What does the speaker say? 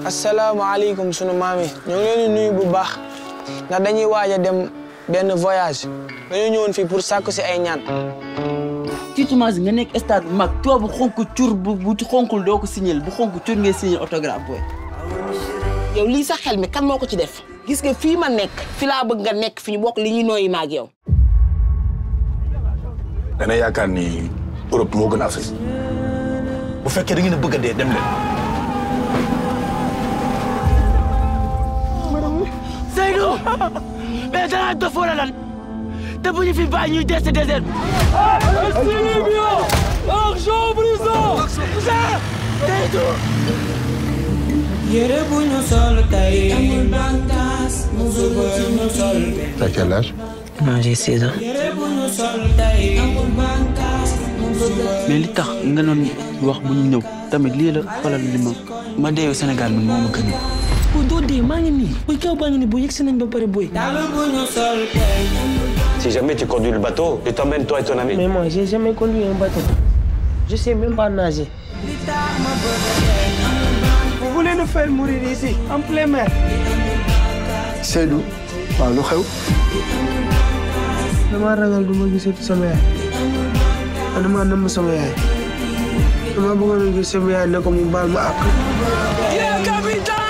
asalaamaaleykum sunu maam yi ñoo ngi leen di nuyu bu baax ndax dañuy waaj a dem benn voyage dañoo ñëwoon fii pour sàkku si ay ñaan. tiitumaas nga nekk stade bu mag tubaab bu xonk cur bu bu xonkul doo ko signal bu xonk cur ngay signal autographe booy. yow lii sa xel mi kan moo ko ci def gis nga fii ma nekk fi laa bëgg nga nekk fi ñu bokk li ñuy nooyi ma ak yow. dana yaakaar ni Europe moo gën Afrique bu fekkee da ngeen a bëgg a dee dem leen. Seydou mais danaa dof wala lan te bu ñu fi bàyyi ñuy des désert bi. argent brisant. Seydou. yére bu ñu sol tey amul bànqaas suba ñu sol T'as quel âge non j'ai 16 ans. yére bu ñu sol tey amul bànqaas mais li tax nga doon wax bu ñu ñëw tamit lii la xoolal li ma ma deewu Sénégal man moo ma gën booy doo dee maa ngi nii booy kaw baa ngi nii booy yegg si nañ ba pare booy. dàll bu ñu sol tey Si jamais tu conduis le bateau, je t'emmène toi et ton ami. mais moi j'ai jamais conduit un bateau je sais même pas nager. li tax ma bëgg a tey Vous voulez nous faire mourir ici en plein mer. Seydou waaw lu xew. damaa ragal du ma gisati sama yaay te damaa namm sama yaay damaa bëggoon a gis sama yaay ne ko mu baal ma àq. capitaine